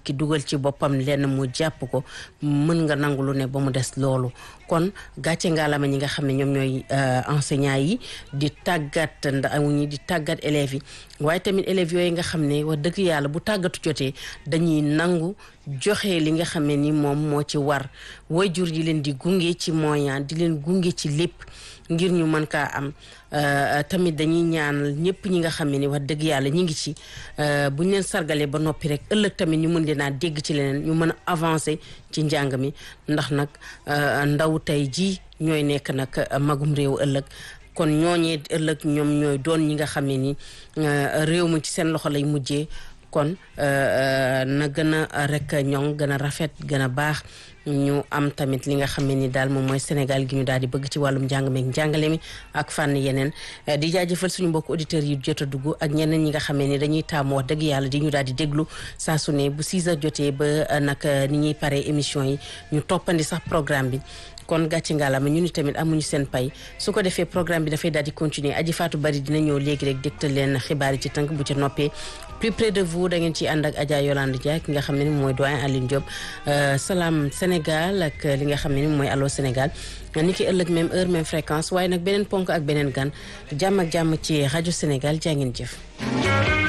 ki dugal ci boppam lenn mu jàpp ko mën nga nangu lu ne ba mu des loolu kon gàcce ngaalama ñi nga xam ne ñoom ñooy enseignants yi di tàggat ndaw ñi di tàggat élèves yi waaye tamit élèves yooyu nga xam ne wax dëgg yàlla bu tàggatu jotee dañuy nangu joxe li nga xam ne ni moom moo ci war waajur yi leen di gunge ci moyen di leen gunge ci lépp ngir ñu mën kaa am tamit dañuy ñaanal ñëpp ñi nga xam ne ni wax dëgg yàlla ñi ngi ci bu ñu leen sargalee ba noppi rek ëllëg tamit ñu mën leen a dégg ci leneen ñu mën a avancer ci njàng mi ndax nag ndaw tey jii ñooy nekk nag magum réew ëllëg kon ñooñee ëllëg ñoom ñooy doon ñi nga xam ne ni réew mi ci seen loxo lay mujjee kon na gën a rek ñoŋ gën a rafet gën a baax ñu am tamit li nga xam ne ni daal moom mooy Sénégal gi ñu daal di bëgg ci wàllum njàng meeg njàngale mi ak fànn yeneen di jaajëfal suñu mbokk auditeurs yi jot a dugg ak ñeneen ñi nga xam ne ni dañuy taamu wax dëgg yàlla di ñu daal di déglu saa su ne bu 6 heures jotee ba nag ni ñuy paree émission yi ñu toppandi sax programme bi kon gàcce ngaalama ñu ni tamit amuñu seen pay su ko defee programme bi dafay daal di continuer aji faatu bari dina ñëw léegi rek dégtal leen xibaar yi ci tënk bu ca noppee plus près de vous da ngeen ciy ànd ak Adja Yolande Dia ki nga xam ne ni mooy doyen Aline Diop salaam Sénégal ak li nga xam ne ni mooy allo Sénégal ni ki ëllëg même heure même fréquence waaye nag beneen ponk ak beneen gan jàmm ak jàmm ci rajo Sénégal jaa ngeen jëf